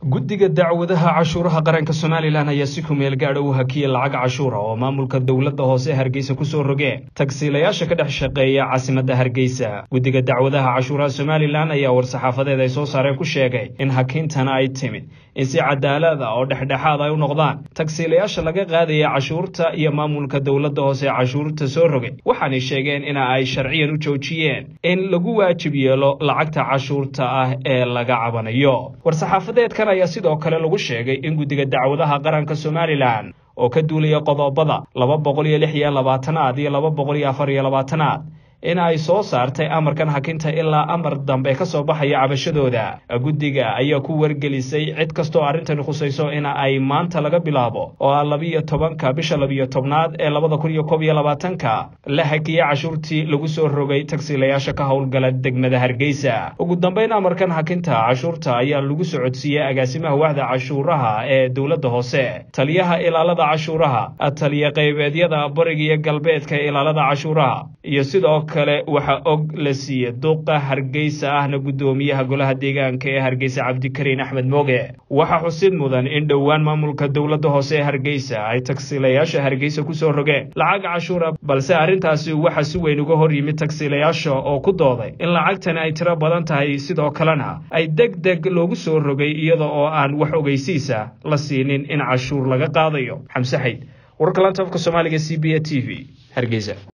guddiga dacwadaha cashuuraha qaranka somalilan ayaa si kumeel gaadha u hakiyey lacag cashuura oo maamulka dowladda hoose hargeysa kusoo rogeen tagsiilayaasha ka dhex shaqeeya caasimadda hargeysa guddiga dacwadaha cashuuraha somalilan ayaa war-saxaafadeed ay soo saareen ku sheegay in hakiintana ay timid in si cadaalada oo dhexdhexaad ay u noqdaan tagsiilayaasha laga qaadaya cashuurta iyo maamulka dowladda hoose cashuurta soo rogay waxaanay sheegeen in ay sharciyan u joojiyeen in lagu waajib yeelo lacagta cashuurta ah ee laga cabanayo war-saxaafadeedkan ayaa sidoo kale lagu sheegay in guddiga dacwadaha qaranka somalilan oo ka duulaya qodobada laba boqol iyo lix iyo labaatanaad iyo laba boqol iyo afar iyo labaatanaad in ay soo saartay amarkan hakinta ilaa amar dambe ka soo baxaya cabashadooda guddiga ayaa ku wargelisay cid kastoo arrintani khusayso in ay maanta laga bilaabo oo ah labiyo tobanka bisha labiyo tobnaad ee labada kun iyo koob iyo labaatanka la hakiyey cashuurtii lagu soo rogay tagsiilayaasha ka howlgala degmada hargeysa ugu dambeyn amarkan hakinta cashuurta ayaa lagu socodsiiyey agaasimaha waxda cashuuraha ee dowladda hoose taliyaha ilaalada cashuuraha taliya qaybeedyada bariga iyo galbeedka ilaalada cashuuraha iyo sidoo kale waxaa og la siiyey duqa hargeysa ahna guddoomiyaha golaha deegaanka ee hargeysa cabdikariin axmed mooge waxaa xusid mudan in dhowaan maamulka dowladda hoose ee hargeysa ay tagsiilayaasha hargeysa kusoo rogeen lacag cashuura balse arrintaasi waxaa si weyn uga hor yimid tagsiilayaasha oo ku dooday in lacagtani ay tiro badan tahay sidoo kalena ay deg deg loogu soo rogay iyada oo aan wax ogeysiisa la siinin in cashuur laga qaadayo xamse xayd wararka lanta afka soomaaliga c b a t v hargeysa